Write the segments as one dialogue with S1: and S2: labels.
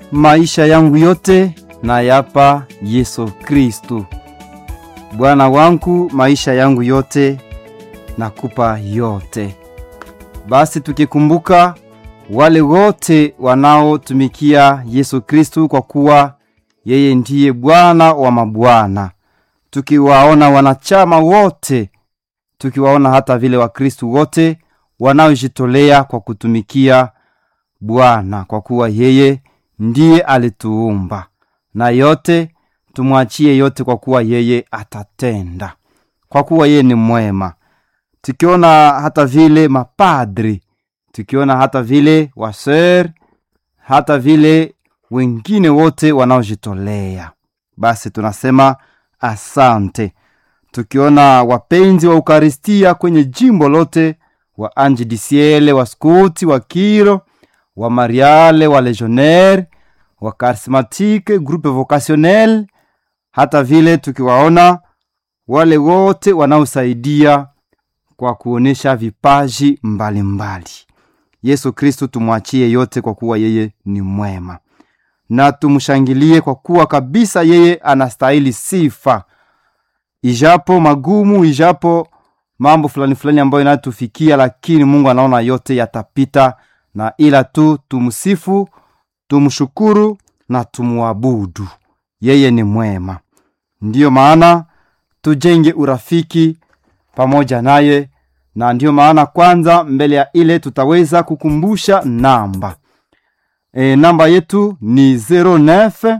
S1: maisha yangu yote nayapa Yesu Kristu. Bwana wangu, maisha yangu yote nakupa yote. Basi tukikumbuka wale wote wanaotumikia Yesu Kristu, kwa kuwa yeye ndiye Bwana wa mabwana, tukiwaona wanachama wote, tukiwaona hata vile Wakristu wote wanaojitolea kwa kutumikia Bwana, kwa kuwa yeye ndiye alituumba, na yote tumwachie yote, kwa kuwa yeye atatenda, kwa kuwa yeye ni mwema. Tukiona hata vile mapadri, tukiona hata vile waser, hata vile wengine wote wanaojitolea, basi tunasema asante. Tukiona wapenzi wa Ukaristia kwenye jimbo lote, wa Ange du Ciel, wa Skuti, wa Kiro, wa Mariale, wa Legionnaire, wa Charismatique, groupe vocationnel, hata vile tukiwaona wale wote wanaosaidia kwa kuonesha vipaji mbalimbali mbali. Yesu Kristu tumwachie yote, kwa kuwa yeye ni mwema, na tumshangilie kwa kuwa kabisa yeye anastahili sifa, ijapo magumu, ijapo mambo fulani fulani ambayo inatufikia, lakini Mungu anaona yote yatapita, na ila tu tumsifu, tumshukuru na tumwabudu. Yeye ni mwema. Ndiyo maana tujenge urafiki pamoja naye, na ndiyo maana kwanza, mbele ya ile tutaweza kukumbusha namba e, namba yetu ni 09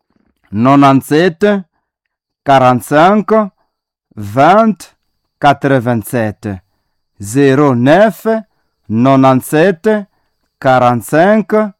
S1: 97 45 20 87 09 97 45